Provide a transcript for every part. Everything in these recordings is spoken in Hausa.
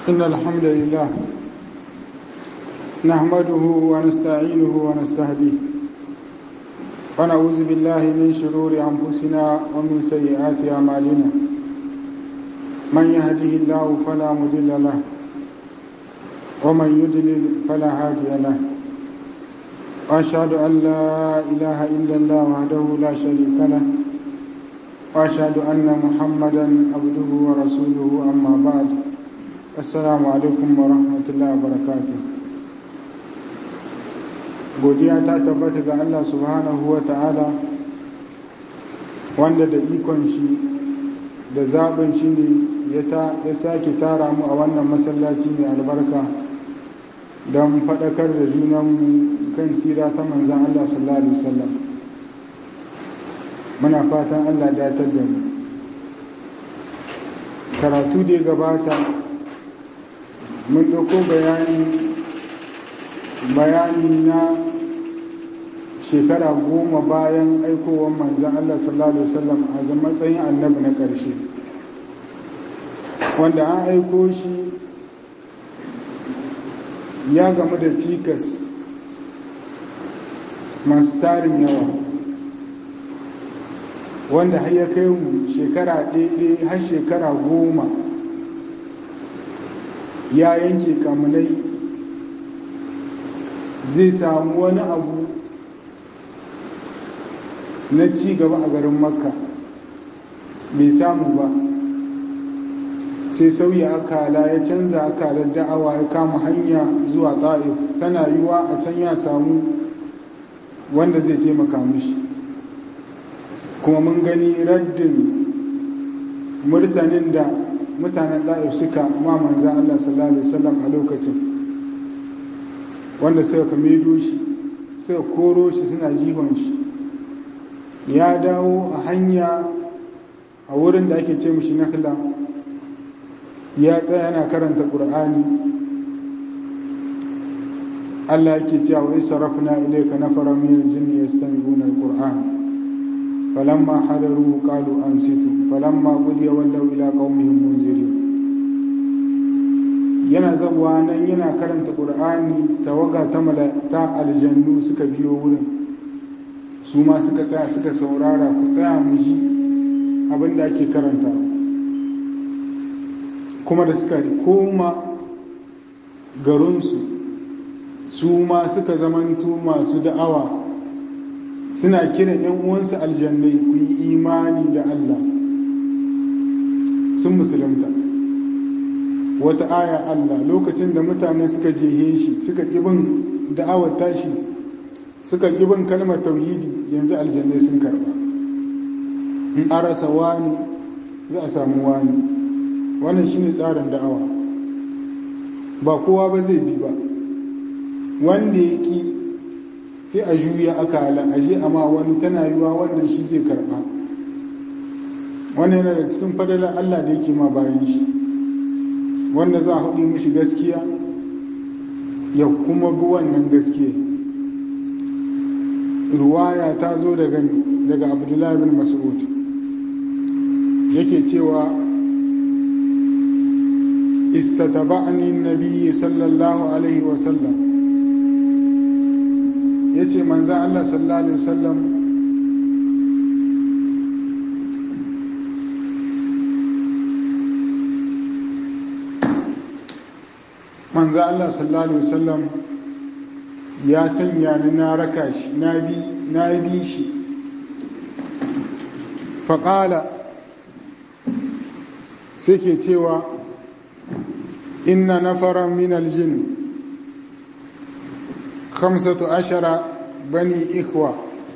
إن الحمد لله نحمده ونستعينه ونستهديه ونعوذ بالله من شرور أنفسنا ومن سيئات أعمالنا من يهده الله فلا مضل له ومن يضلل فلا هادي له وأشهد أن لا إله إلا الله وحده لا شريك له وأشهد أن محمدا عبده ورسوله أما بعد السلام عليكم ورحمة الله وبركاته godiya ta tabbata ga Allah subhanahu wa ta'ala wanda da ikon shi da zaɓin shi ne ya sake tara mu a wannan masallaci mai albarka don faɗakar da junanmu kan tsira ta manzan Allah sallallahu Alaihi wasallam muna fatan Allah datar da mu karatu da ya gabata mun ɗauko bayani bayani na shekara goma bayan aikowar manzan Allah sallallahu Alaihi wasallam a matsayin annabi na ƙarshe wanda an aiko shi ya gamu da cikas masu tarin yawa wanda har ya kai mu shekara ɗaiɗai har shekara goma ya yanke kamunai zai samu wani abu na ci gaba a garin makka bai samu ba sai sauya akala ya canza akalar da'awa ya kama hanya zuwa ta'if tana yiwa a can ya samu wanda zai taimaka mishi kuma mun gani raddin murtanin da mutanen ta'if suka ma manzan Allah sallallahu alaihi wasallam a lokacin wanda suka kamedo shi suka koro shi suna jihon shi ya dawo a hanya a wurin da ake ce mishi nakhla ya tsaya yana karanta ƙur'ani Allah yake cewa wa sarafna ilayka nafara min al-jinni yastami'una al-qur'an falamma hadaru qalu ansitu falamma qudiya wallaw ila qaumihim munzirin yana zabuwa nan yana karanta ƙur'ani tawaga ta malata aljannu suka biyo wurin su ma suka tsaya suka saurara ku tsaya mu ji abin da ake karanta kuma da suka koma garinsu su ma suka zamanto masu da'awa suna kiran 'yan uwansu aljannai ku yi imani da Allah sun musulunta wata aya Allah lokacin da mutane suka jehe shi suka ƙibin da'awar tashi suka ƙibin kalmar tauhidi yanzu aljannai sun karba in arasa wani za a samu wani wannan shine tsarin da'awa ba kowa ba zai bi ba wanda ya ki sai a juya aka ala aje amma wani tana yiwa wannan shi zai karba wannan yana da cikin fadalar Allah da yake ma bayan shi wanda za a haɗe mishi gaskiya ya kuma bi wannan gaskiya ruwaya ta zo daga daga abdullahi bin mas'ud yake cewa istataba'ani nabiyyi sallallahu alaihi wasallam yace manzo Allah sallallahu alaihi wasallam manzo Allah sallallahu alaihi wasallam ya sanya ni na raka shi na bi na bi shi faqala sai ke cewa inna nafaran min aljin khamsatu ashara bani ikwa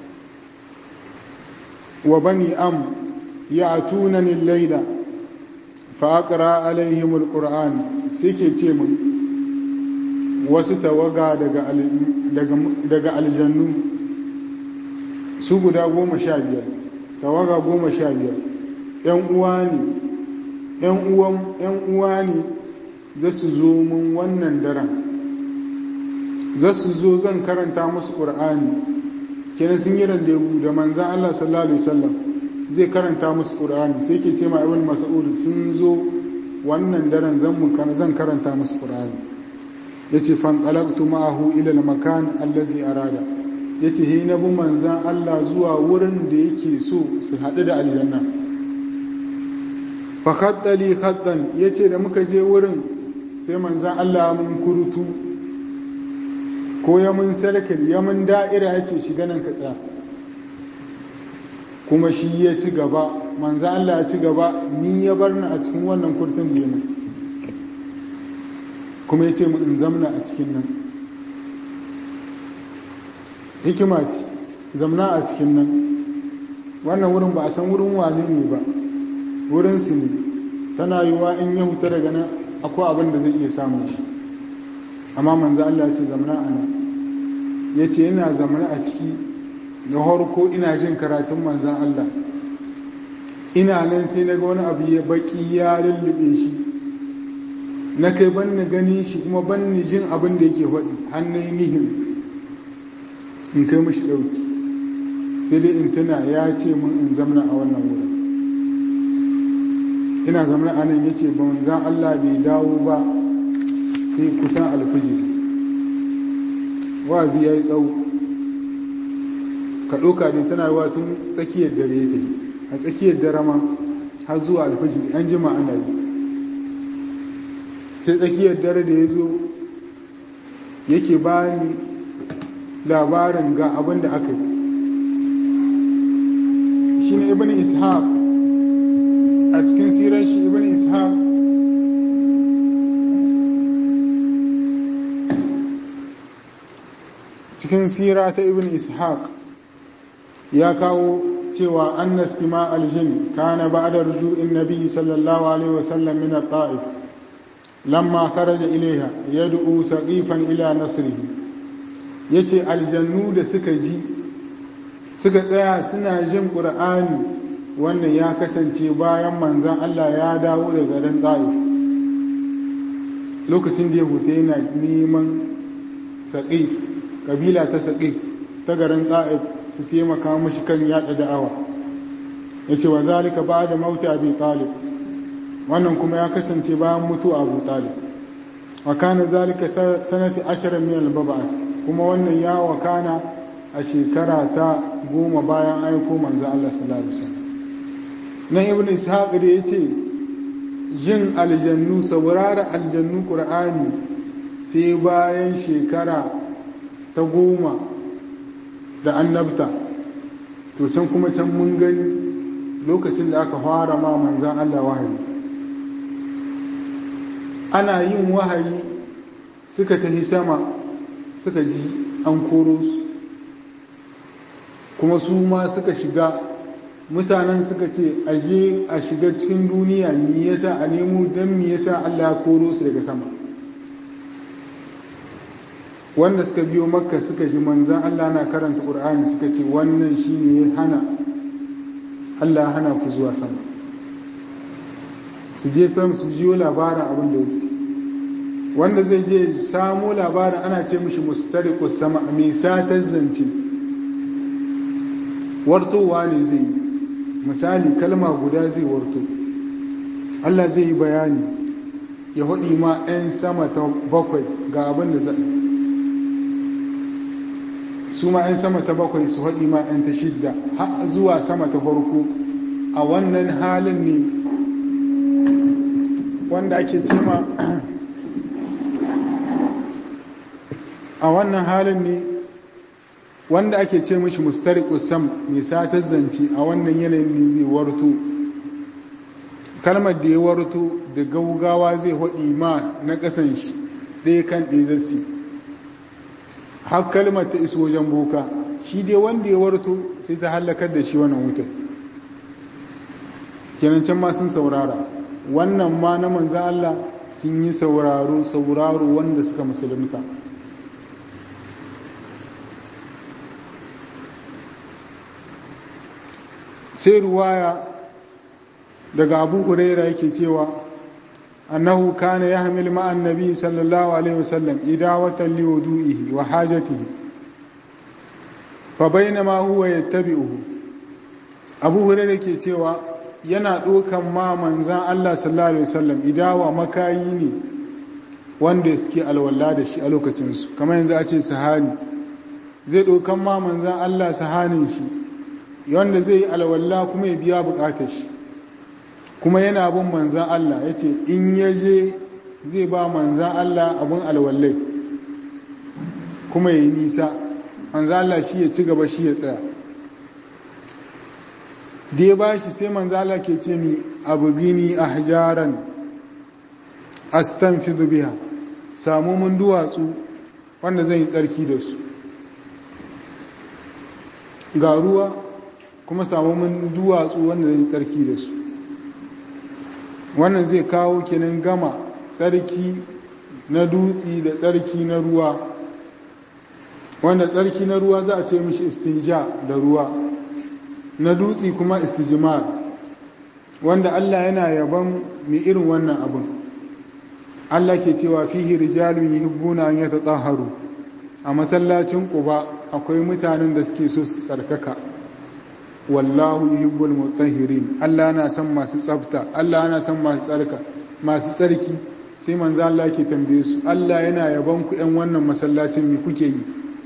wa bani am ya'tunani al-layla fa aqra alaihim al-qur'an sai ke ce mun wasu tawaga daga daga aljannu su guda goma sha biyar tawaga goma sha biyar ‘yan uwa ne ‘yan uwa ne za su zo mun wannan daren za su zo zan karanta musu ƙur'ani kenan sun yi randebu da manzan Allah sallallahu Alaihi wasallam zai karanta musu ƙur'ani sai ke ce ma ibn mas'ud sun zo wannan daren zan karanta musu ƙur'ani ya ce fanƙalaktu ma'ahu ilal makan allazi arada ya ce he na bi manzan Allah zuwa wurin da yake so su haɗu da aljanna fa khaddali khaddan ya ce da muka je wurin sai manzan Allah mun kurutu ko ya mun sarkar ya mun da'ira ya ce shiga nan ka tsaya kuma shi ya ci gaba manzo Allah ya ci gaba ni ya bar ni a cikin wannan kurtun da mai kuma ya ce mu in zamna a cikin nan hikima ce zamna a cikin nan wannan wurin ba a san wurin wane ne ba wurin su ne tana yiwa in ya huta daga nan akwai abin da zai iya samun shi amma manzo Allah ya ce zamna a nan ya ce yana zamana a ciki na harko ina jin karatun manzan Allah ina nan sai na ga wani abu ya baki ya lullube shi na kai ban ni gani shi kuma ban ni jin abin da yake faɗi hannun nihin in kai mashi ɗauki sai dai in tuna ya ce mun in zamana a wannan wurin ina zamana a nan ya ce manzan Allah bai dawo ba sai kusan alfijiri wazi ya yi tsawo ka ɗauka ne tana yi tun tsakiyar dare ya tafi a tsakiyar dare ma har zuwa alfajiri an jima ana yi sai tsakiyar dare da ya zo yake ba ni labarin ga abin da aka yi shi ne ibn ishaq a cikin sirar shi ibn ishaq cikin sira ta ibn ishaq ya kawo cewa anna istima aljin kana ba'da ruju'in nabi sallallahu alaihi wasallam min at-ta'if lamma kharaja ilayha yad'u saqifan ila nasrihi yace aljannu da suka ji suka tsaya suna jin qur'ani wannan ya kasance bayan manzon Allah ya dawo daga garin ta'if lokacin da ya huta yana neman saqif kabila ta saƙi ta garin ɗa'ib su taimaka mashi kan yaɗa da'awa ya ce wa zalika ba da mauta abi talib wannan kuma ya kasance bayan mutu abu talib wa kana zalika sanati ashirin min albabas kuma wannan ya wakana a shekara ta goma bayan aiko manzo Allah sallallahu alaihi wasallam nan ibn ishaq da yace jin aljannu saurara aljannu qur'ani sai bayan shekara ta goma da annabta to can kuma can mun gani lokacin da aka fara ma manzan Allah wahayi ana yin wahayi suka tafi sama suka ji an koro su kuma su ma suka shiga mutanen suka ce aje a shiga cikin duniya ni yasa a nemo don mi yasa Allah ya koro su daga sama wanda suka biyo makka suka ji manzan Allah na karanta ƙur'ani suka ce wannan shi ne ya hana Allah hana ku zuwa sama su je sam su jiyo labarin abin da wasu wanda zai je samo labarin ana ce mishi mustariqus sama mai satar zance wartowa ne zai yi misali kalma guda zai warto Allah zai yi bayani ya haɗi ma 'yan sama ta bakwai ga abin da zai su ma 'yan sama ta bakwai su haɗi ma 'yan ta shidda har zuwa sama ta farko a wannan halin ne wanda ake cema a wannan halin ne wanda ake ce mishi mustariqus sam mai satar zance a wannan yanayin ne zai warto kalmar da ya warto da gaugawa zai haɗi ma na ƙasan shi ɗaya kan ɗaya zassi har kalmar ta iso wajen boka shi dai wanda ya warto sai ta hallakar da shi wannan wutar kenan can ma sun saurara wannan ma na manzan Allah sun yi sauraro sauraro wanda suka musulunta sai ruwaya daga abu huraira yake cewa أنه كان يحمل مع النبي صلى الله عليه وسلم إداوة لوضوئه وحاجته فبينما هو يتبعه أبو هريرة كي تيوى yana ɗokan ma manzan Allah sallallahu Alaihi wasallam idawa makayi ne wanda suke alwala da shi a lokacinsu kamar yanzu a ce sahani zai ɗokan ma manzan Allah sahanin shi wanda zai yi alwala kuma ya biya bukatar shi kuma yana bin manzan Allah ya ce in ya je zai ba manzan Allah abin alwallai kuma ya yi nisa manzan Allah shi ya ci gaba shi ya tsaya da ya ba shi sai manzan Allah ke ce mi abu gini a hajjaran astan fi biha samu mun duwatsu wanda zan yi tsarki da su ga ruwa kuma samu mun duwatsu wanda zan yi tsarki da su wannan zai kawo kenan gama tsarki na dutsi da tsarki na ruwa wanda tsarki na ruwa za a ce mishi istinja da ruwa na dutsi kuma istijimar wanda Allah yana yaban mai irin wannan abin Allah ke cewa fihi rijalun yuhibbuna an yatatahharu a masallacin Quba akwai mutanen da suke so su tsarkaka wallahu yuhibbul mutahhirin Allah na son masu tsafta Allah na son masu tsarka masu tsarki sai manzo Allah ke tambaye su Allah yana yaban ku ɗan wannan masallacin me kuke yi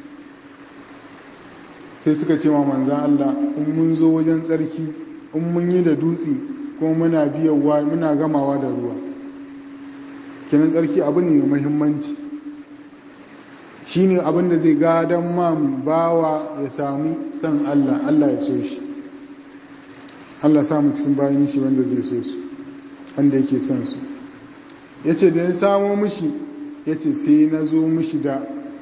sai suka ce wa manzan Allah in mun zo wajen tsarki in mun yi da dutse kuma muna biyawa muna gamawa da ruwa kenan tsarki abu ne mai muhimmanci shine abin da zai gadon mamu bawa ya sami san Allah Allah ya so shi Allah samu cikin bayan shi wanda zai so su wanda yake son su ya ce da ya samo mishi ya ce sai na zo mishi da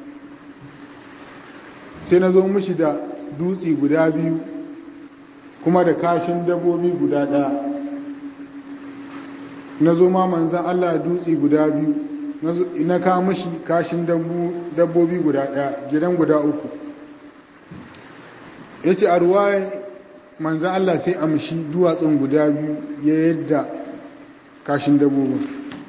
sai na zo mishi da dutse guda biyu kuma da kashin dabbobi guda ɗaya na zo ma manzan Allah dutse guda biyu na kawo mishi kashin dabbobi guda ɗaya gidan guda uku ya ce a ruwaye manzan Allah sai amshi duwatsun guda biyu ya yadda kashin dabbobin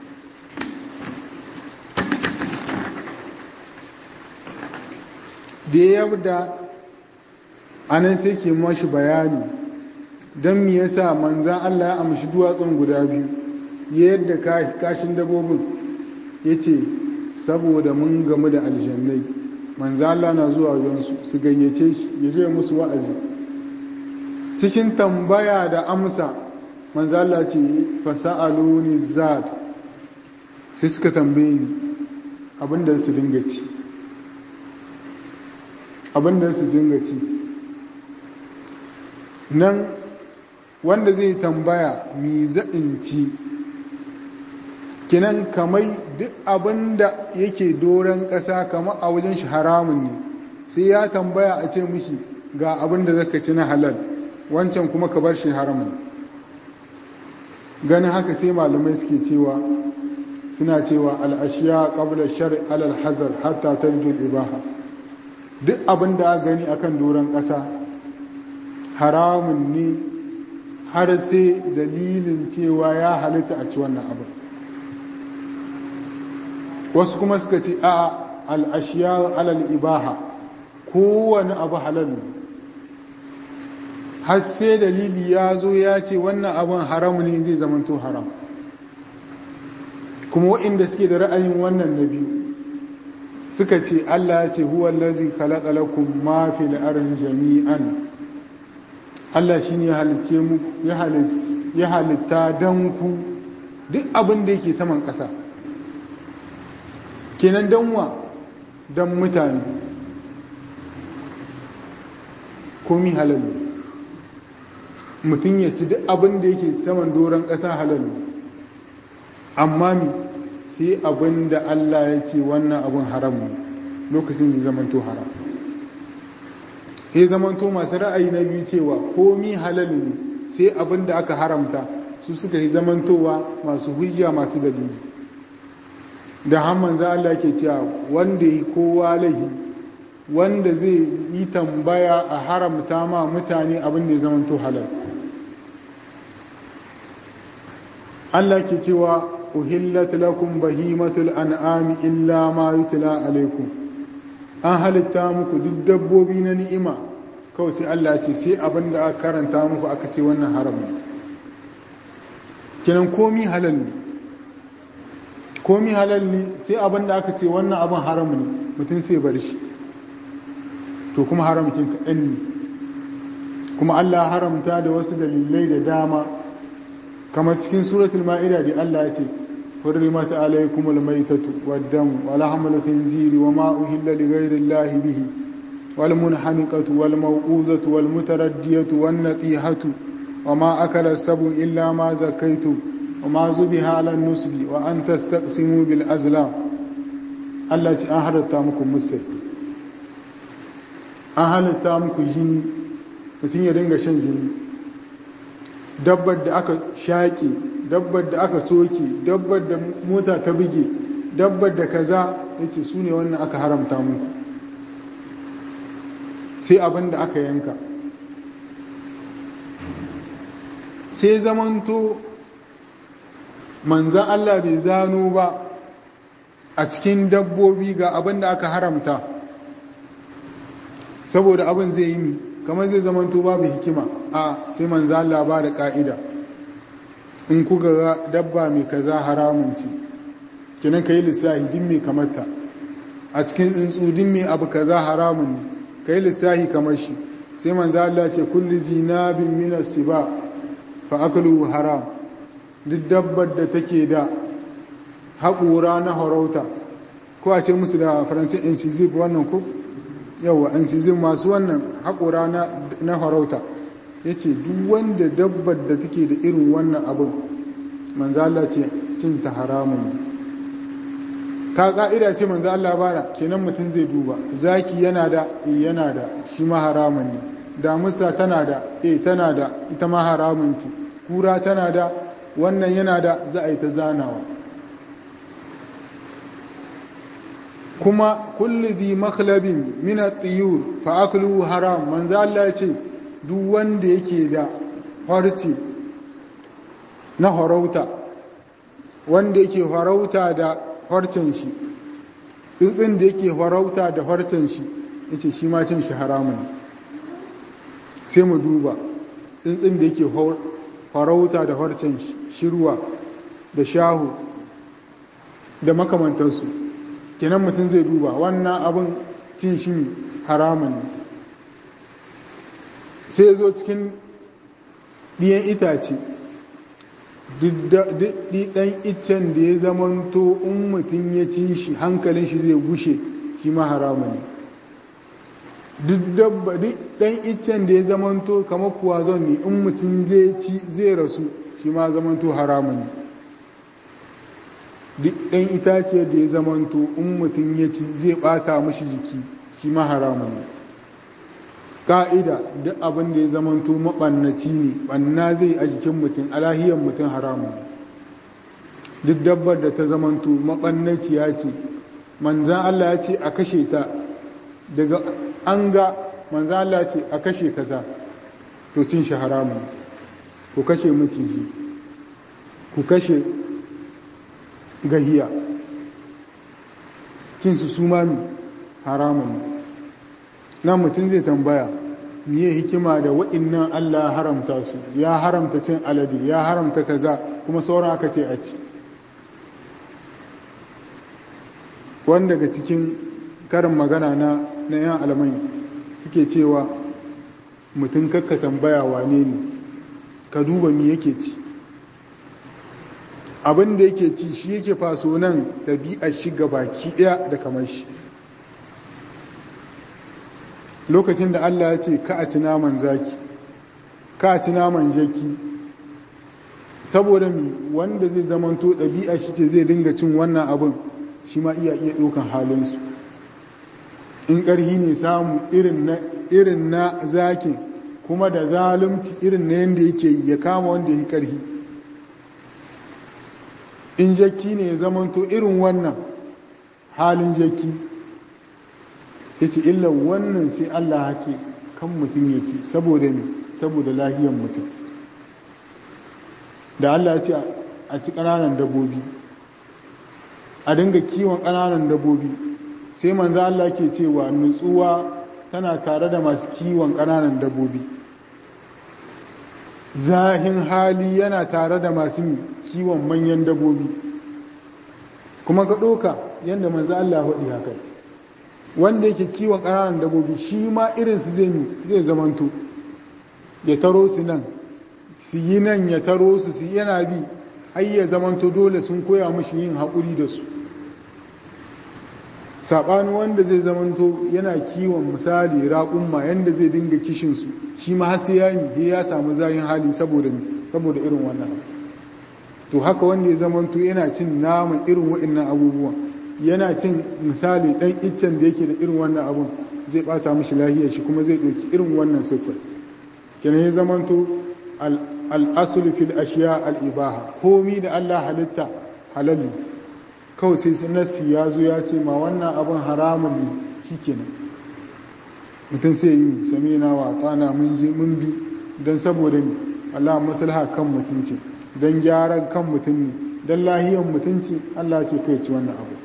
da ya yabda anan sai ke mashi bayani don me yasa manzan Allah ya amshi duwatsun guda biyu ya yadda kashin dabbobin ya ce saboda mun gamu da aljannai manzan Allah na zuwa yansu su gayyace shi ya je musu wa'azi cikin tambaya da amsa manzan Allah ce fasa'aluni zad sai suka tambaye ni abinda su dinga ci abinda su dinga ci nan wanda zai tambaya mi za'in ci kinan kamai duk abinda yake doron ƙasa kama a wajen shi haramun ne sai ya tambaya a ce mishi ga abinda zaka ci na halal wancan kuma ka bar shi haramun ganin haka sai malamai suke cewa suna cewa al'ashiya ƙabla shari alal hazar hatta tarjul ibaha duk abin da gani akan doron ƙasa haramun ne har sai dalilin cewa ya halitta a ci wannan abin wasu kuma suka ce a al'ashiya alal ibaha kowane abu halal ne har sai dalili ya zo ya ce wannan abin haramu ne zai zamanto haram kuma waɗanda suke da ra'ayin wannan na biyu suka ce Allah ya ce huwa allazi khalaqa lakum ma fil ardi jami'an Allah shine ya halice mu ya halitta dan ku duk abin da yake saman ƙasa kenan danwa dan mutane komi halal mutum ya ci duk abin da yake saman doron ƙasa halal amma mi sai abin da Allah ya ce wannan abin haram ne lokacin zai zamanto haram ya zamanto masu ra'ayi na biyu cewa komi halal ne sai abin da aka haramta su suka yi zamantowa masu hujja masu dalili da hamman za Allah ke cewa wanda yi kowa lahi wanda zai yi tambaya a haramta ma mutane abin da ya zamanto halal Allah ke cewa uhillat lakum bahimatul an'ami illa ma yutla alaikum an halitta muku duk dabbobi na ni'ima kawai sai Allah ce sai abin da aka karanta muku aka ce wannan haram kinan komi halal ne komi halal ne sai abin da aka ce wannan abin haram ne mutum sai bar shi to kuma haramkin kaɗan ne kuma Allah haramta da wasu dalilai da dama kamar cikin suratul ma'ida da Allah ya ce حرمت عليكم الميتة والدم ولحم الخنزير وما أهل لغير الله به والمنحنقة والموقوذة والمتردية والنطيحة وما أكل السبع إلا ما زكيتم وما زبها على النسب وأن تستقسموا بالأزلام التي أهلت تامكم مسي أهلت تامكم جني mutum ya dinga shan jini dabbar da aka shaƙe dabbar da aka soke dabbar da mota ta buge dabbar da kaza ya ce su ne wannan aka haramta muku sai abin da aka yanka sai zamanto manzan Allah bai zano ba a cikin dabbobi ga abin da aka haramta saboda abin zai yi mi kamar zai zamanto babu hikima a sai manzan Allah ba da ka'ida in kuka ga dabba mai kaza haramun ce kinan ka yi lissahi din mai kamata a cikin tsuntsu din mai abu kaza haramun ne ka yi lissahi kamar shi sai manzo Allah ce kulli zinabin min siba fa aklu haram duk dabbar da take da haƙura na harauta ko a ce musu da faransa incisive wannan ko yawa incisive masu wannan haƙura na harauta ya ce duk wanda dabbar da take da irin wannan abin manzala ce cin ta haramun ne ka ka'ida ce manzo Allah bara kenan mutum zai duba zaki yana da yana da shi ma haramun ne damusa tana da eh tana da ita ma haramun ce kura tana da wannan yana da za a yi ta zanawa kuma kulli zi makhlabin min at-tiyur fa aklu haram manzo Allah ya ce duk wanda yake da harci na harauta wanda yake harauta da harcen shi tsuntsun da yake harauta da harcen shi ya ce shi ma cin shi haramun sai mu duba tsuntsun da yake harauta da harcen shirwa da shahu da makamantarsu kenan mutum zai duba wannan abin cin shi haramun ne sai zo cikin ɗiyan itace ɗan iccen da ya zamanto in mutum ya ci shi hankalin shi zai gushe shi ma haramun ne duk ɗan iccen da ya zamanto kamar kuwa zon ne in mutum zai ci zai rasu shi ma zamanto haramun ne duk ɗan itace da ya zamanto in mutum ya ci zai ɓata mashi jiki shi ma haramun ne ka'ida duk abin da ya zamanto maɓannaci ne ɓanna zai a jikin mutum alahiyar mutum haramun duk dabbar da ta zamanto maɓannaci ya ce manzan Allah ya ce a kashe ta daga an ga manzan Allah ya ce a kashe kaza to cin shi haramun ku kashe maciji ku kashe gahiya cin su sumami haramun nan mutum zai tambaya miye hikima da waɗannan Allah haramta su ya haramta cin alade ya haramta kaza kuma sauran aka ce a ci wanda daga cikin karin magana na na yan alamai suke cewa mutum kakka tambaya wane ne ka duba mi yake ci abin da yake ci shi yake faso nan ɗabi'ar shi baki ɗaya da kamar shi lokacin da Allah ya ce ka a ci naman zaki ka a ci naman jaki saboda mi wanda zai zamanto ɗabi'a shi ce zai dinga cin wannan abin shi ma iya iya ɗaukan halinsu in ƙarhi ne samu irin na zakin kuma da zalunci irin na yadda yake yi ya kama wanda ya yi ƙarhi in jaki ne ya zamanto irin wannan halin jaki ya ce illa wannan sai Allah hake kan mutum ya ce saboda ne saboda lahiyar mutum da Allah ya ce a ci ƙananan dabbobi a dinga kiwon ƙananan dabbobi sai manzo Allah ke cewa nutsuwa tana tare da masu kiwon ƙananan dabbobi zahin hali yana tare da masu kiwon manyan dabobi kuma ka ɗoka yadda manzo Allah faɗi haka wanda yake kiwon ƙananan dabobi shi ma irinsu zai zai zamanto ya taro su nan su yi nan ya taro su su yana bi har ya zamanto dole sun koya mashi yin haƙuri da su saɓani wanda zai zamanto yana kiwon misali raƙumma yadda zai dinga kishinsu shi ma har sai ya yi ya samu zayin hali saboda saboda irin wannan to haka wanda ya zamanto yana cin naman irin waɗannan abubuwan yana cin misali ɗan iccen da yake da irin wannan abun zai ɓata mashi lahiyar shi kuma zai ɗauki irin wannan siffar kenan ya zamanto al'asul fil ashiya al'ibaha komi da Allah halitta halalli kawai sai nassi ya zo ya ce ma wannan abin haramun ne shi kenan mutum sai yi sami na wa tsana mun je mun bi don saboda ni Allah maslaha kan mutum ce don gyaran kan mutum ne don lahiyan mutum ce Allah ce kai ci wannan abu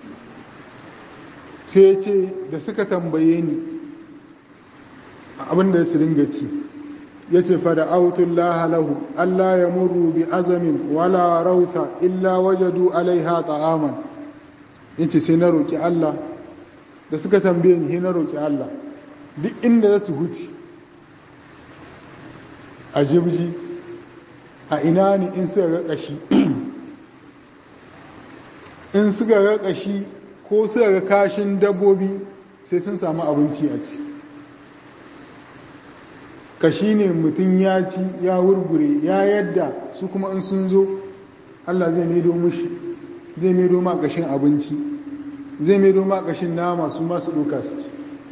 sai ya ce da suka tambaye ni abin da su ringa ci ya ce fada autullaha lahu Allah ya murru bi azamin wala rauta illa wajadu alaiha ta'aman ya ce sai na roƙi Allah da suka tambaye ni na roƙi Allah duk inda za su huci a jibji a ina ne in suka ga ƙashi in suka ga ƙashi ko suka ga kashin dabbobi sai sun samu abinci a ci kashi ne mutum ya ci ya wurgure ya yadda su kuma in sun zo Allah zai maido mushi zai maido ma kashin abinci zai maido ma kashin nama su masu ɗauka su ci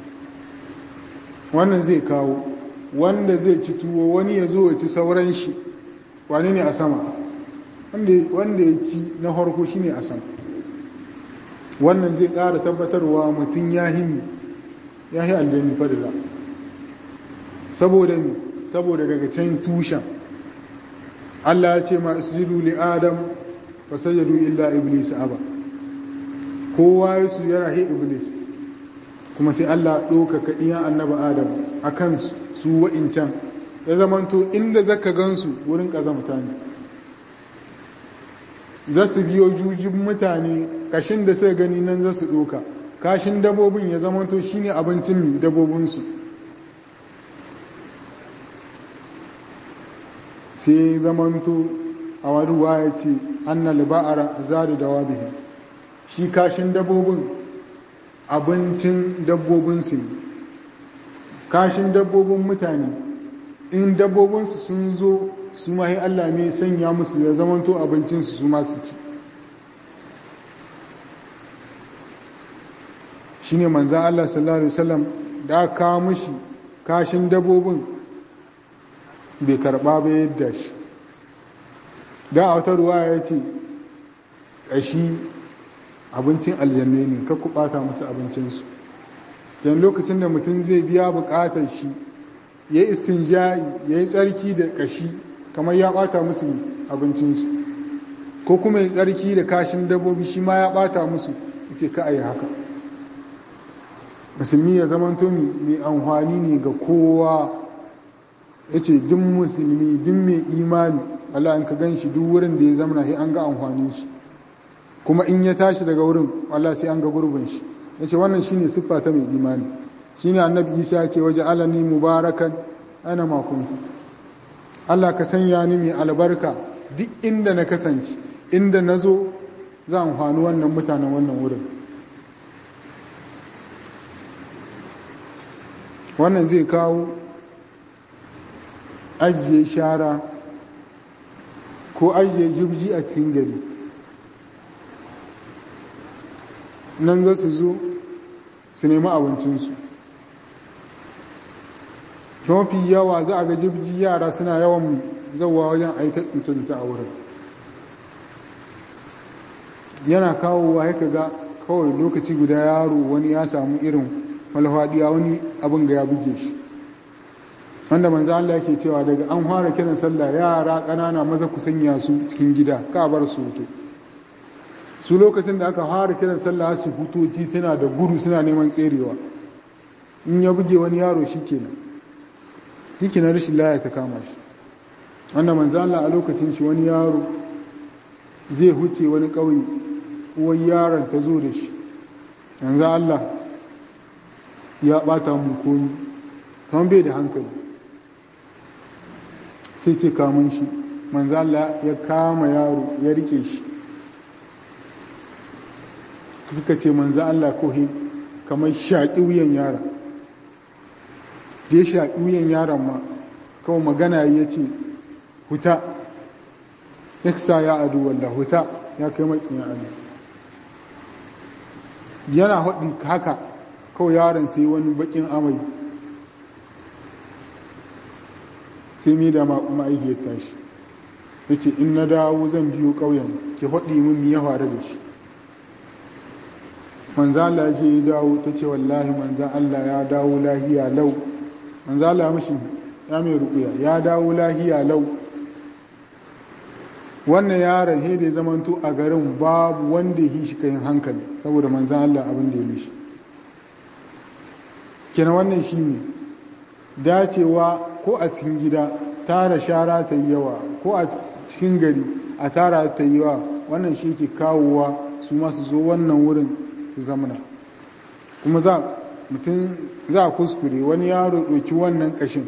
wannan zai kawo wanda zai ci tuwo wani ya zo ya ci sauran shi wani ne a sama wanda ya ci na harko shi ne a sama wannan zai ƙara tabbatarwa mutum ya himi ya yi aljani fadila saboda ne saboda daga can tushen Allah ya ce ma isjudu li adam fa sajadu illa iblis aba kowa ya su yana he iblis kuma sai Allah ɗauka kaɗiyan annaba adam a kan su wa'incan ya zamanto inda zaka gansu wurin ƙazamta ne za su biyo jujin mutane kashin da suka gani nan za su ɗoka kashin dabobin ya zamanto shine abincin dabobinsu sai zamanto a wani ya ce annal ba'ara zadu da wabihin shi kashin dabbobin abincin dabbobinsu ne kashin dabbobin mutane in dabbobinsu sun zo su mahi Allah ne sanya musu ya zamanto abincinsu su masu ci shi ne manzan Allah sallallahu Alaihi wasallam da aka kawo mashi kashin dabbobin bai karba ba yadda shi da a wata ruwa ya ce ƙashi abincin aljanne ne ka ku ɓata musu abincinsu yan lokacin da mutum zai biya buƙatar shi ya yi istinja'i ya yi tsarki da ƙashi kamar ya ɓata musu abincinsu ko kuma ya tsarki da kashin dabbobi shi ma ya ɓata musu ce ka a yi haka musulmi ya zamanto mai amfani ne ga kowa ya ce duk musulmi duk mai imani Allah in ka gan shi duk wurin da ya zamana sai an ga amfanin shi kuma in ya tashi daga wurin Allah sai an ga gurbin shi ya ce wannan shine siffa ta mai imani shine annabi isa ya ce waje alani mubarakan ana makon Allah ka sanya ni mai albarka duk inda na kasance inda na zo za amfani wannan mutanen wannan wurin wannan zai kawo ajiye shara ko ajiye jirgi a cikin gari nan za su zo su nemi abincinsu mafi yawa za a ga jirgi yara suna yawan zauwa wajen aita tsincinta a wurin yana kawowa haka ga kawai lokaci guda yaro wani ya samu irin malhadiya wani abin ga ya buge shi wanda manzo Allah yake cewa daga an fara kiran sallah yara ƙanana maza ku sanya su cikin gida ka bar su hutu su lokacin da aka fara kiran sallah su hutu tituna da gudu suna neman tserewa in ya buge wani yaro shikenan shikenan rashin laya ta kama shi wanda manzo Allah a lokacin shi wani yaro zai huce wani ƙauye uwar yaron ta zo da shi yanzu Allah ya ɓata mu komi kamar bai da hankali sai ce kamun shi manzo Allah ya kama yaro ya rike shi suka ce manzo Allah kohi kamar shaƙi wuyan yaron da ya shaƙi wuyan yaron ma kawai magana ya ce huta iksa ya adu wallah huta ya kai maƙin Allah yana haɗin haka kawai yaron sai wani baƙin amai sai mai da ma'aikiyar tashi ya ce in na dawo zan biyo ƙauyen ke haɗi min ya faru da shi manzo Allah ya ce ya dawo ta ce wallahi manzo Allah ya dawo lahiya lau manzo Allah ya mishi ya mai rukuya ya dawo lahiya lau wannan yaron he da zamanto a garin babu wanda yi shi kayan hankali saboda manzo Allah abin da ya mishi kenan wannan shine dacewa ko a cikin gida tara shara ta yi yawa ko a cikin gari a tara ta yi yawa wannan shi ke kawowa su masu zo wannan wurin su zamana kuma za mutum za a kuskure wani yaro ɗauki wannan ƙashin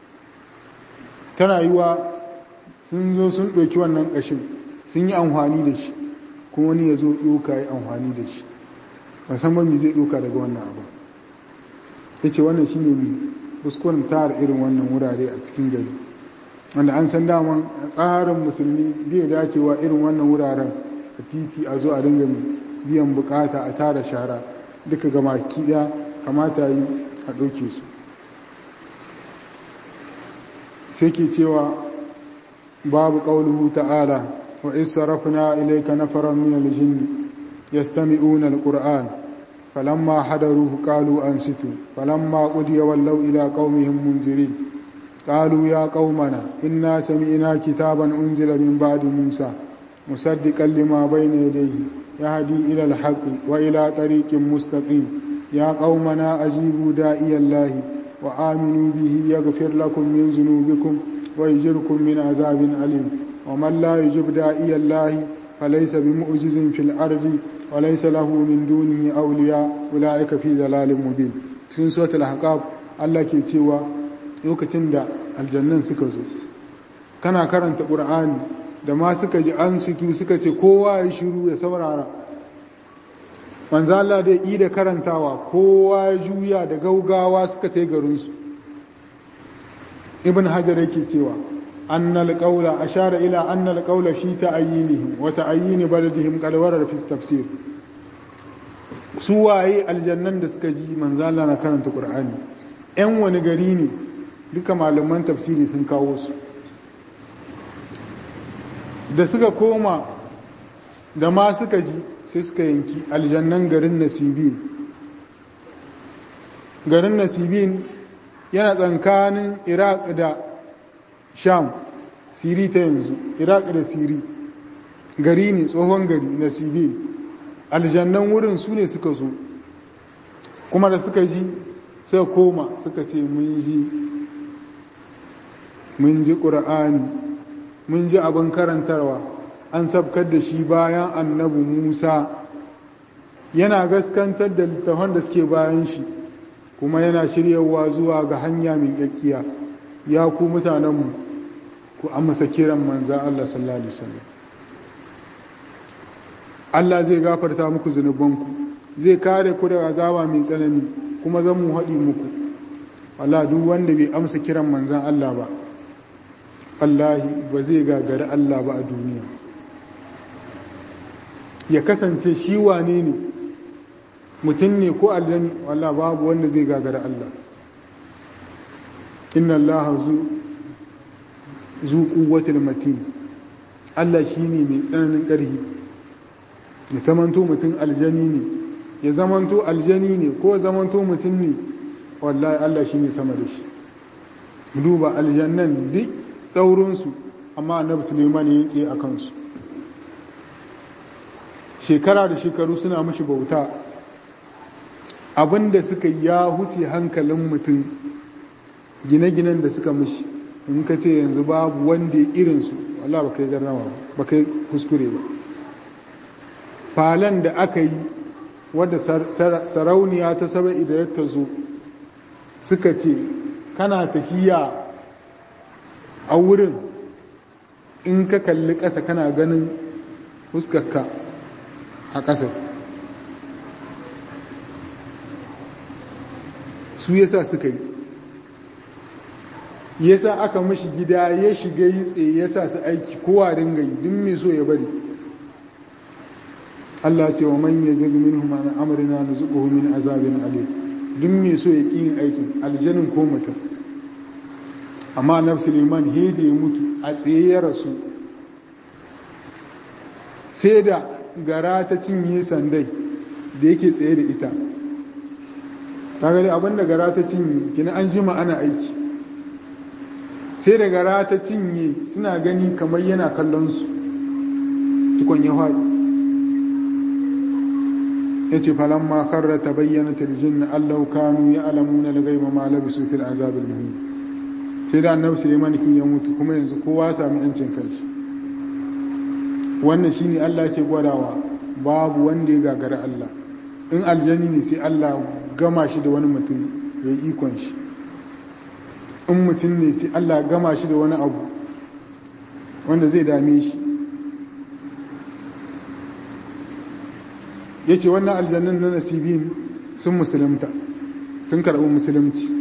tana yiwa sun zo sun ɗauki wannan ƙashin sun yi amfani da shi kuma wani ya zo ɗauka yi amfani da shi musamman me zai ɗauka daga wannan abu ya ce wannan shi ne kuskuren tara irin wannan wurare a cikin gari wanda an san daman tsarin musulmi bai dacewa irin wannan wuraren a titi a zo a dinga biyan bukata a tara shara duka gama kiɗa kamata yi a ɗauke su sai ke cewa babu ƙauluhu ta'ala wa isa rafina ilaika nafaran min aljinni yastami'una alquran falamma hadaruhu qalu ansitu falamma qudiya wallaw ila qaumihim munzirin قالوا يا قومنا إنا سمعنا كتابا أنزل من بعد موسى مصدقا لما بين يديه يهدي إلى الحق وإلى طريق مستقيم يا قومنا أجيبوا داعي الله وآمنوا به يغفر لكم من ذنوبكم ويجركم من عذاب أليم ومن لا يجب داعي الله فليس بمعجز في الأرض وليس له من دونه أولياء أولئك في ضلال مبين cikin suratul ahqaf Allah ke cewa lokacin da aljannan suka zo kana karanta qur'ani da ma suka ji an situ suka ce kowa ya shiru ya saurara manzo Allah da yi da karantawa kowa ya juya da gaugawa suka tai garin su ibn hajar yake cewa annal qawla ashara ila annal qawla fi ta'yinihim wa ta'yin baladihim qad warada fi tafsir su waye aljannan da suka ji manzo Allah na karanta qur'ani yan wani gari ne duka malaman tafsiri sun kawo su da suka koma da ma suka ji sai suka yanki aljannan garin nasibin garin nasibin yana tsankanin iraq da sham siri ta yanzu iraq da siri gari ne tsohon gari nasibin aljannan wurin su ne suka zo kuma da suka ji suka koma suka ce mun ji mun ji ƙura'ani mun ji abin karantarwa an sabkar da shi bayan annabi musa yana gaskantar da littafan da suke bayan shi kuma yana shiryawa zuwa ga hanya mai ƙyaƙƙiya ya ku mutanenmu ku amsa kiran manza Allah sallallahu alaihi wasallam Allah zai gafarta muku zunubanku zai kare ku daga azaba mai tsanani kuma zan mu haɗi muku Allah duk wanda bai amsa kiran manzan Allah ba Allahi ba zai gagari Allah ba a duniya ya kasance shi wane ne mutum ne ko aljani wallah babu wanda zai gagari Allah inna Allah zu quwwatil matin Allah shine mai tsananin ƙarfi ya zamanto mutum aljani ne ya zamanto aljani ne ko zamanto mutum ne wallahi Allah shine sama da shi duba aljannan duk tsaurinsu amma annabi suleiman ya yi tsaye a kansu shekara da shekaru suna mashi bauta abinda suka ya huce hankalin mutum gine-ginen da suka mashi in ka ce yanzu babu wanda ya irinsu wallah ba kai garnawa ba kai kuskure ba falon da aka yi wadda sarauniya ta saba idan ta zo suka ce kana tafiya a wurin in ka kalli ƙasa kana ganin fuskarka a ƙasar su yasa suka yi yasa aka mashi gida ya shiga yi tsaye yasa su aiki kowa dinga yi duk mai so ya bari Allah ce wa man yazig minhum an amrina nuzuquhu min azabin alim duk mai so ya kin aikin aljanin ko mutum amma annabi Suleiman he da ya mutu a tsaye ya rasu sai da gara ta cinye sandai da yake tsaye da ita kaga dai abinda gara ta cinye kina an jima ana aiki sai da gara ta cinye suna gani kamar yana kallon su tukon ya faɗi ya ce falon makarra ta bayyana tarjin na allahu kanu ya alamu na lagaiba ma labisu fil azabin muhi sai da annabi suleiman kin ya mutu kuma yanzu kowa sami yancin kanshi wannan shine allah ke gwadawa babu wanda ya gagara allah in aljani ne sai allah gama shi da wani mutum ya yi ikon shi in mutum ne sai allah gama shi da wani abu wanda zai dame shi ya ce wannan aljannin na nasibin sun musulunta sun karɓi musulunci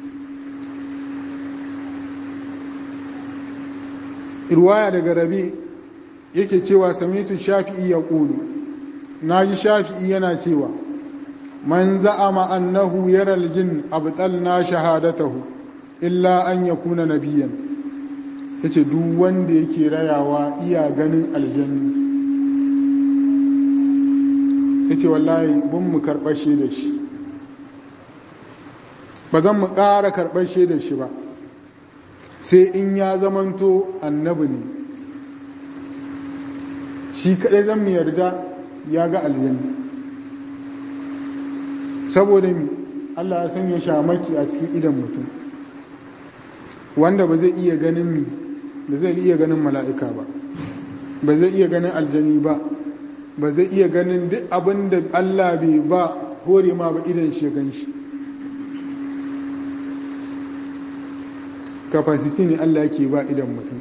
irwaya daga rabi yake cewa samitu shafi'i ya ƙulu na ji shafi'i yana cewa man za'ama annahu yaral jin abtalna shahadatahu illa an yakuna nabiyan yace duk wanda yake rayawa iya ganin aljanni ya ce wallahi bun mu karɓar da shi ba zan mu ƙara karɓar da shi ba sai in ya zamanto annabi ne shi kaɗai zan mu yarda ya ga aljanna saboda mi Allah ya sanya shamaki a cikin idan mutum wanda ba zai iya ganin mi ba zai iya ganin mala'ika ba ba zai iya ganin aljani ba ba zai iya ganin duk abin da Allah bai ba hore ma ba idan shi gan shi capacity ne Allah yake ba idan mutum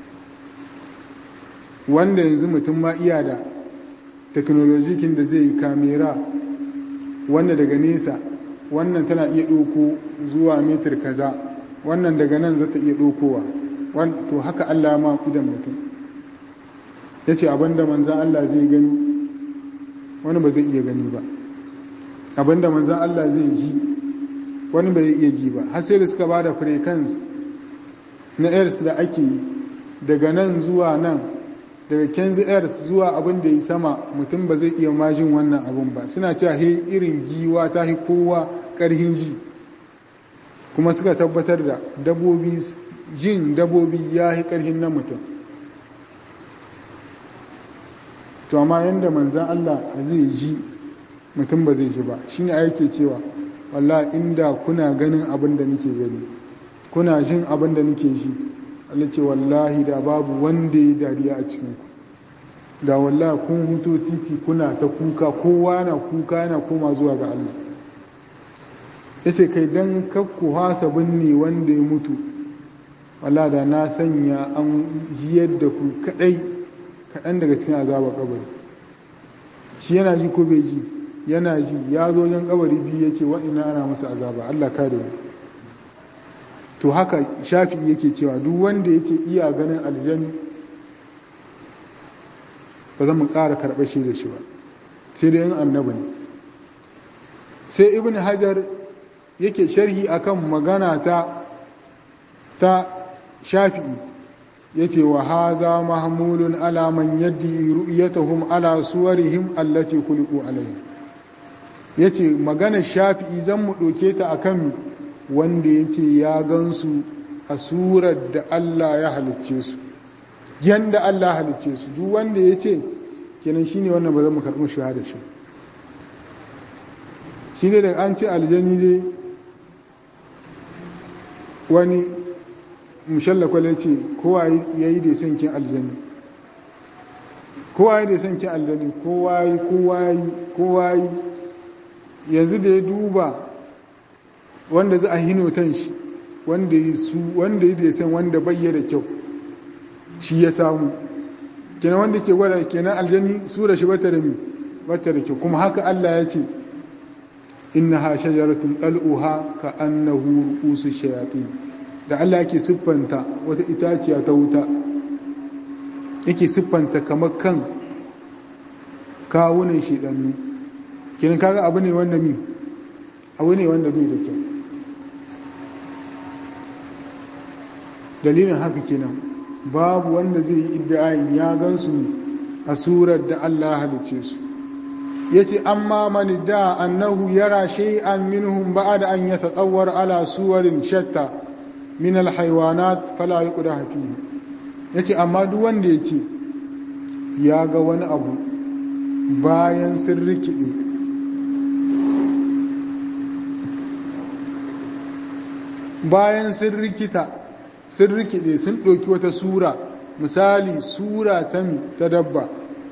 wanda yanzu mutum ma iya da teknolojikin da zai yi kamera wanda daga nesa wannan tana iya ɗoko zuwa metar kaza wannan daga nan zata iya ɗokowa to haka Allah ma idan mutum ya ce abinda manzan Allah zai gani wani ba zai iya gani ba abinda manzan Allah zai ji wani ba zai iya ji ba har sai da suka ba da frequency na airs da ake yi daga nan zuwa nan daga kenzi airs zuwa abin da ya sama mutum ba zai iya majin wannan abin ba suna cewa he irin giwa ta hi kowa karhin ji kuma suka tabbatar da dabobi jin dabobi ya hi karhin na mutum to amma yanda manzan Allah zai ji mutum ba zai ji ba shine yake cewa wallahi inda kuna ganin abin da nake gani kuna jin abin da nake ji Allah ce wallahi da babu wanda ya dariya a cikin ku da wallahi kun huto titi kuna ta kuka kowa na kuka yana koma zuwa ga Allah yace kai dan kakku hasa binne wanda ya mutu wallahi da na sanya an jiyar da ku kadai kaɗan daga cikin azabar kabari shi yana ji ko bai ji yana ji ya zo yan kabari biyu ya ce wa'ina ana masa azaba Allah ka da to haka shafi yake cewa duk wanda ya ce iya ganin aljani ba zan mu ƙara karɓar shi da shi ba sai da yin annabi ne sai ibn hajar yake sharhi akan magana ta ta shafi'i ya ce wa haza mahmulun alaman yadda ru'yatahum ala suwarihim allati khuliqu alayha ya ce magana shafi'i zan mu ɗauke ta akan wanda ya ce ya gansu a surar da Allah ya halicce su yanda Allah halicce su duk wanda ya ce kenan shine wannan ba zan mu karɓi shahada shi shi ne da an ce aljani dai wani mushalla kwale ce kowa ya yi da son kin aljani kowa ya da son kin aljani kowa yi kowa yi kowa yi yanzu da ya duba wanda za a hinotan shi wanda ya su wanda ya da san wanda bayyana kyau shi ya samu kenan wanda ke gwada kenan aljani sura shi bata da mi bata da kyau kuma haka Allah ya ce innaha shajaratun dal'uha ka annahu ru'usu shayatin da Allah yake siffanta wata itaciya ta wuta yake siffanta kamar kan kawunan shedannu kenan kaga abu ne wanda mi abu ne wanda bai da kyau dalilin haka kenan babu wanda zai yi iddiayin ya gansu a surar da Allah halice su yace amma man da annahu yara shay'an minhum ba'da an yatatawwar ala suwarin shatta min alhaywanat fala yuqda fihi yace amma duk wanda yace ya ga wani abu bayan sun rikide bayan sun rikita sun rikide sun ɗauki wata sura misali sura ta mi ta dabba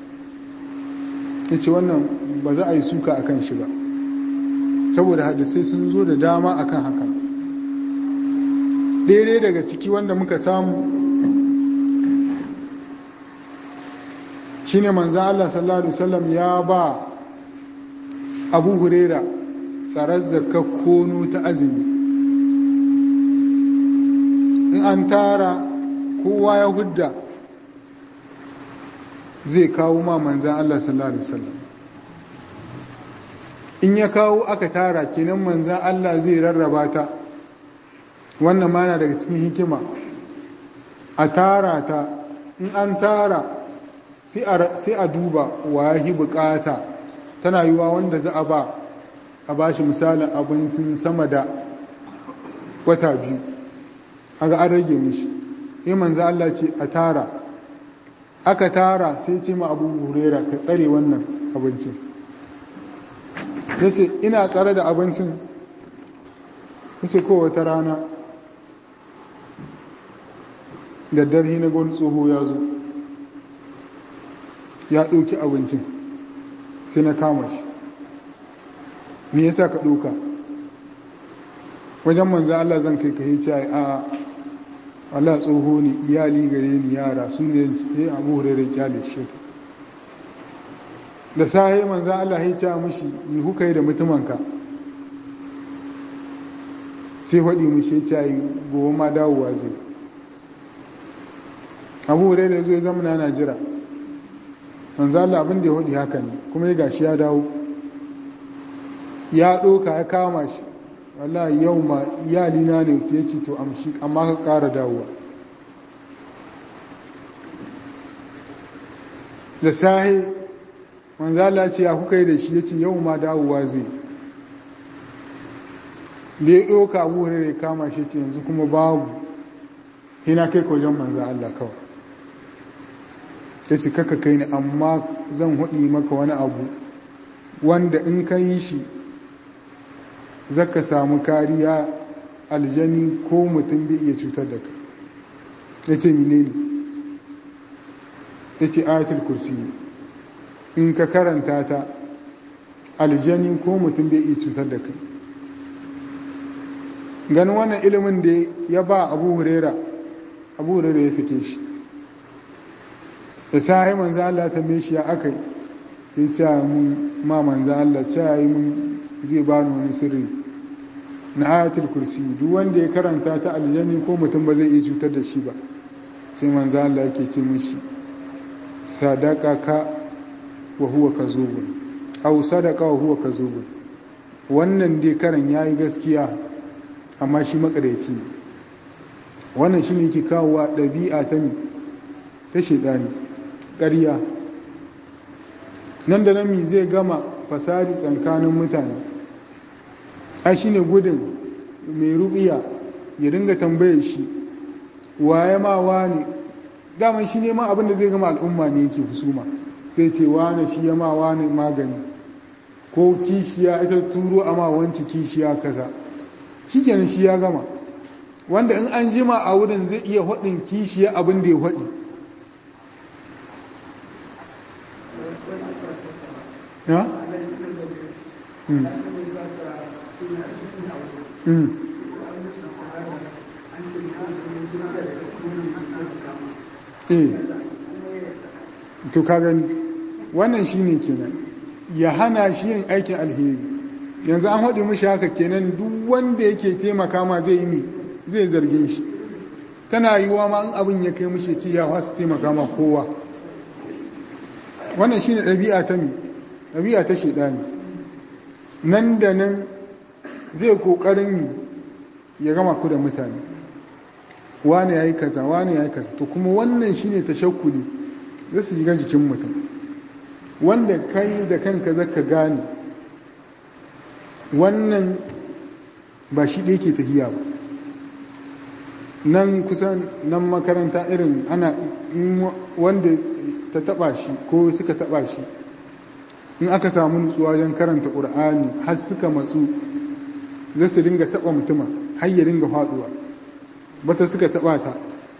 yace wannan ba za a yi suka akan shi ba saboda hadisai sun zo da dama akan haka daidai daga ciki wanda muka samu shine manzan Allah sallallahu Alaihi wasallam ya ba abu hurera tsarar zakar kono ta azumi in an tara kowa ya hudda zai kawo ma manzan Allah sallallahu Alaihi wasallam in ya kawo aka tara kenan manzan Allah zai rarraba ta wannan mana daga cikin hikima a tara ta in an tara sai a duba wa yi bukata tana yiwa wanda za a ba a ba shi misalin abincin sama da wata biyu aga an rage mishi in manzo Allah ce a tara aka tara sai ce ma abu hurera ka tsare wannan abincin ya ce ina tsare da abincin ya ce wata rana daddar hina gwani tsoho ya zo ya ɗauki abincin sai na kama shi me yasa ka ɗauka wajen manzan Allah zan kai ka hice a Allah tsoho ne iyali gare ni yara su ne ya abu hurairar kyale shi da sahi manzan Allah hice mushi ni kuka yi da mutumanka sai faɗi mushi ya ce gobe ma dawowa zai abu hurairar zo ya zama na jira manzo Allah abin da ya hudi haka ne kuma ya gashi ya dawo ya ɗoka ya kama shi wallahi yau ma iyalina ne ya ce to amshi amma ka ƙara dawowa da sahi manzo Allah ce ya kuka yi da shi ya ce yau ma dawowa zai da ya ɗoka abu ya kama shi ce yanzu kuma babu hina kai ka wajen manzo Allah kawai ta ce kaka kai ni amma zan haɗi maka wani abu wanda in ka yi shi zaka samu kariya aljani ko mutum bai iya cutar da ka ya ce mine ne ya ce ayatul kursi in ka karanta ta aljani ko mutum bai iya cutar da kai ganin wannan ilimin da ya ba abu hurera abu hurera ya sake shi da sahi manzo Allah ta me shi ya akai sai ce mun ma manzo Allah ce yi mun zai ba ni wani sirri na ayatul kursi duk wanda ya karanta ta aljanni ko mutum ba zai iya cutar da shi ba sai manzo Allah yake ce mishi sadaka ka wa huwa kazubun aw sadaka wa huwa kazubun wannan dai karan yayi gaskiya amma shi makareci ne wannan shine yake kawowa ɗabi'a ta mi ta shedani ƙarya nan da nan mi zai gama fasadi tsakanin mutane a shi ne gudun mai rubiya ya dinga tambaye shi waye ma wane daman shi ne ma abin da zai gama al'umma ne yake husuma sai ce wane shi ya ma wane magani ko kishiya ita turo a ma wanci kishiya kaza shi kenan shi ya gama wanda in an jima a wurin zai iya haɗin kishiya abin da ya haɗi ya? eh to ka gani wannan shine kenan ya hana shi yin aikin alheri yanzu an haɗe mishi haka kenan duk wanda yake taimaka ma zai yi zai zarge shi tana yiwa ma in abin ya kai mishi ce ya wasu taimaka ma kowa wannan shine ɗabi'a ta mi ɗabi'a ta shaidani nan da nan zai ƙoƙarin ya gama ku da mutane wane ya yi kaza wane ya yi kaza to kuma wannan shine tashakkuli zai su shiga jikin mutum wanda kai da kanka zaka gane wannan ba shi ɗaya ke tahiya ba nan kusan nan makaranta irin ana wanda ta taba shi ko suka taba shi in aka samu nutsuwa wajen karanta ƙur'ani har suka matsu zai su dinga taba mutuma har ya dinga faduwa bata suka taba ta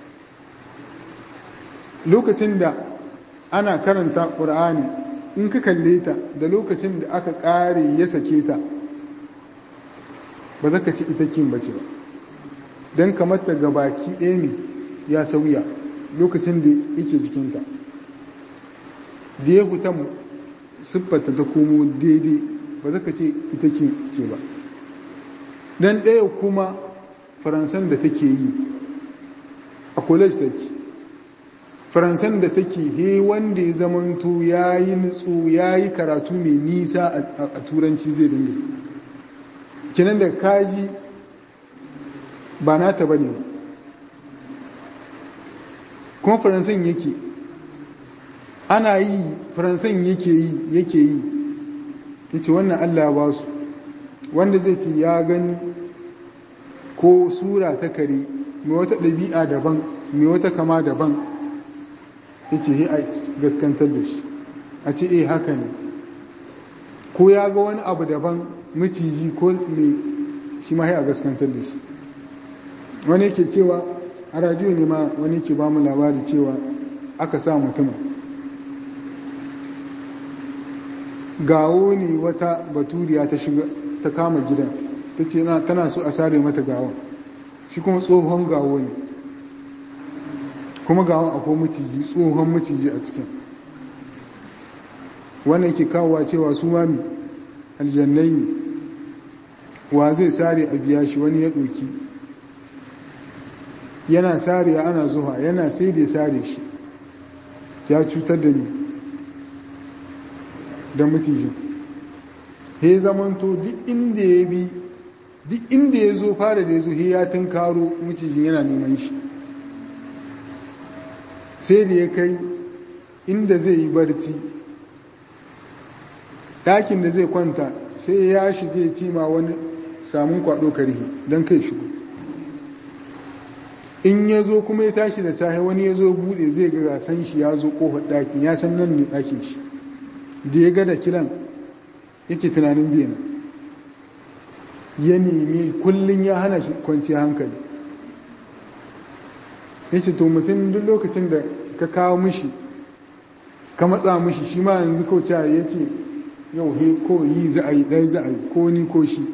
lokacin da ana karanta ƙur'ani in ka kalle ta da lokacin da aka ƙare ya sake ta ba za ka ci ita kin bace ba don kamata ga baki ɗaya ne ya sauya lokacin da yake jikinta da ya huta siffarta ta komo daidai ba za ka ce ita kin ce ba don ɗaya kuma faransan da take yi a college take faransan da take he wanda ya zamanto ya yi nutsu ya yi karatu mai nisa a turanci zai dinga kinan da kaji ba nata ba ne ba kuma faransan yake ana yi faransan yake yi yake yi ya ce wannan allah ba su wanda zai ce ya gani ko sura ta kare mai wata ɗabi'a daban mai wata kama daban ya ce he a gaskantar da shi a ce eh haka ne ko ya ga wani abu daban maciji ko mai shi ma a gaskantar da shi wani ke cewa a radiyo ne ma wani ke ba mu labari cewa aka sa mutumin gawo ne wata baturiya ta shiga ta kama gidan ta ce tana so a sare mata gawon shi kuma tsohon gawo ne kuma gawon akwai maciji tsohon maciji a cikin wannan yake kawowa cewa su mami aljannai ne wa zai sare a biya shi wani ya ɗoki yana sare ana zuwa yana sai da sare shi ya cutar da ni da mutijin he zamanto duk inda ya bi duk inda ya zo fara da ya zo he ya tunkaro mutijin yana neman shi sai da ya kai inda zai yi barci ɗakin da zai kwanta sai ya shige cima wani samun kwaɗo karhi don kai shigo in ya zo kuma ya tashi da sahi wani ya zo buɗe zai ga gasan shi ya zo ƙofar ɗakin ya san nan ne ɗakin shi da ya ga da kiran yake tunanin bena ya nemi kullum ya hana shi kwanciya hankali ya ce to mutum duk lokacin da ka kawo mishi ka matsa mishi shi ma yanzu kauce ya ce yau he ko yi za a yi ɗaya za a yi ko ni ko shi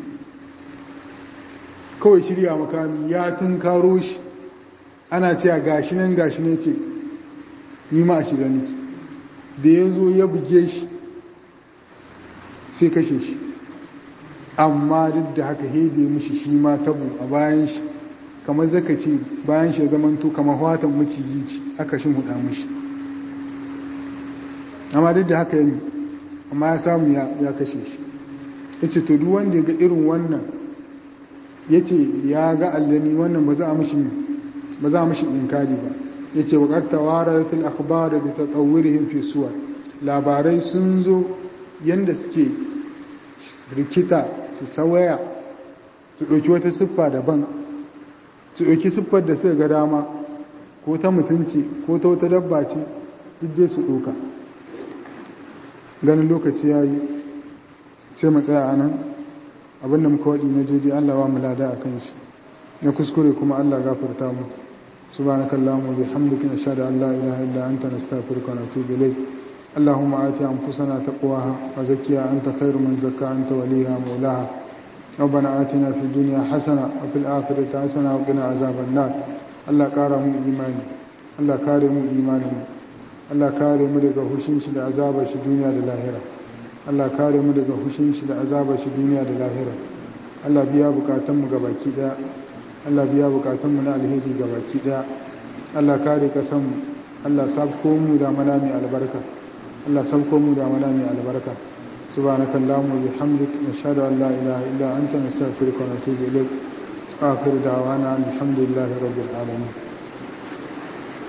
kawai shirya makami ya tun karo shi ana cewa gashi nan gashi ne ce ni ma a shirya niki da ya zo ya buge shi sai kashe shi amma duk da haka hede mishi shi ma tabo a bayan shi kamar zaka ce bayan shi zamanto kamar watan maciji ci aka shi huda mishi amma duk da haka yi amma ya samu ya kashe shi ya ce to duk wanda ya ga irin wannan ya ce ya ga allani wannan ba za a mishi ba za a mishi inkari ba ya ce waƙar tawaratul akhbar bi tatawwurihim fi suwar labarai sun zo yanda suke rikita su sawaya su ɗauki wata siffa daban su ɗauki siffar da suka ga dama ko ta mutunci ko ta wata dabba ce duk dai su ɗauka ganin lokaci ya yi sai mu tsaya a nan abinda muka waɗi na daidai allah wa mu lada a kan shi na kuskure kuma Allah gafarta mu subhanakallahumma bihamdika nashhadu an la ilaha illa anta nastaghfiruka wa natubu ilayk اللهم آت أنفسنا تقواها وزكيها أنت خير من زكى أنت وليها مولاها ربنا آتنا في الدنيا حسنة وفي الآخرة حسنة وقنا عذاب النار الله كارم إيماني الله كارم إيماني الله كارم لك حشنش لعذاب الدنيا للآخرة الله كارم لك حشنش لعذاب الدنيا للآخرة Allah biya bukatunmu gabaki daya Allah biya bukatunmu na alheri gabaki daya Allah kare kasanmu Allah sabko mu da mana mai albarka Allah sauko mu da mana mai albarka subhanaka allahumma bihamdik nashhadu an la ilaha illa anta nastaghfiruka wa natubu ilayk akhiru da'wana alhamdulillahi rabbil alamin